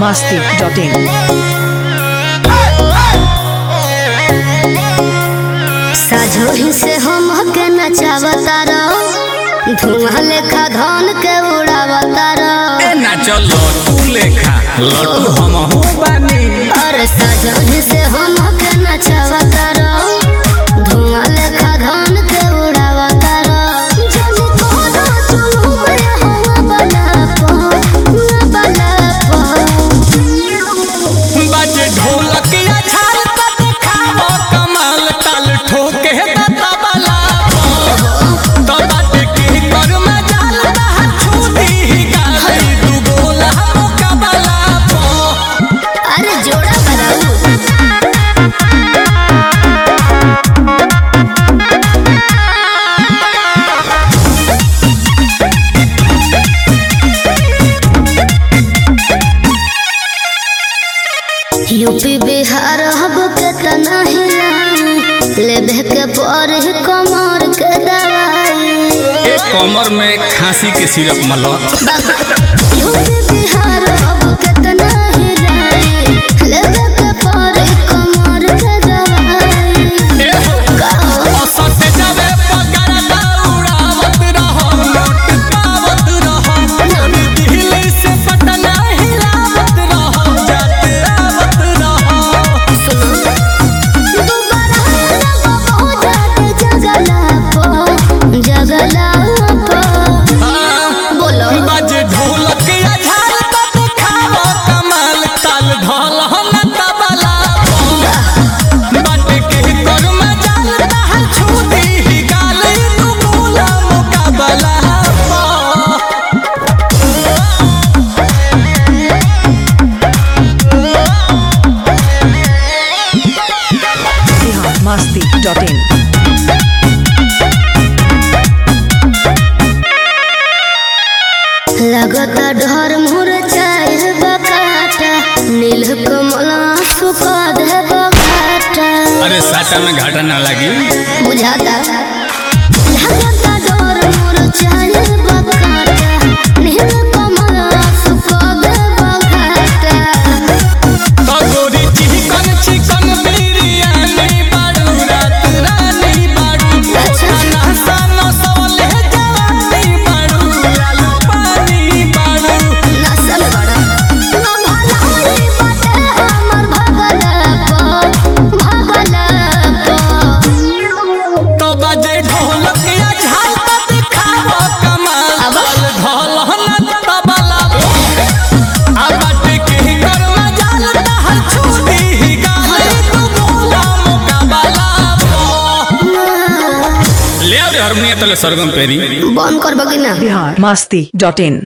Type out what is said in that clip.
masti.in. साझोही से हम के नचावता रहो धुआं लेखा धन के उड़ावता रहो ए ना चलो तू लेखा लड्डू हम हो बानी अरे साझोही से हम के नचावता रहो धुआं लेखा धन के उड़ावता रहो जब कोनो चुलू में हवा बना पो बना पो बाजे ढोलक या छाल त देखावो कमाल ताल ठोके त तबला तो बाटे के कर में जाल रहा छूटी ही गाली दू गोला मुकाबला पो अरे जोड़ा बनाऊ यूपी बिहार हब के तना हिलाई लेबे के पर कमर के दवाई ए कमर में खांसी के सिरप मलो यूपी बिहार हब के तना हिलाई लेबे के पर कमर के दवाई ए हो असत जावे पगार दौड़ावत रहो नोट पावत रहो दिल्ली से पटना हिलावत रहो जाते आवत रहो दोबारा लगो जाते जगला पो जगला पो बोलो बाजे ढोलक या झाल त देखावो कमाल ताल ढोल हम तबला बाटे के कर में जाल रहा छूटी ही गाल तू बोला मुकाबला पा Bihar masti.in. लगता डर मोर चाहे बकाटा नील कमल सुखा दे बकाटा अरे साटा में घाटा ना लगी बुझाता लगता डर मोर चाहे बकाटा नील कमल सुखा दे बकाटा तो गोरी चिकन चिकन बिरयानी बाड़ू रात रानी बाड़ू खाना सानो सवले जवानी बाड़ू लालू पानी बाड़ू नसल बड़ा ना भलाई बाटे हमर भगला पो भगला पो तो बजे ढोलक या झाल त दिखावो कमाल अब? ढोल ढोल न तबला आ बाटे के कर में जाल रहल छूटी ही गाल तू बोला मुकाबला ले आ रे हारमोनियम तले सरगम पेरी बंद करबो कि ना Bihar masti.in.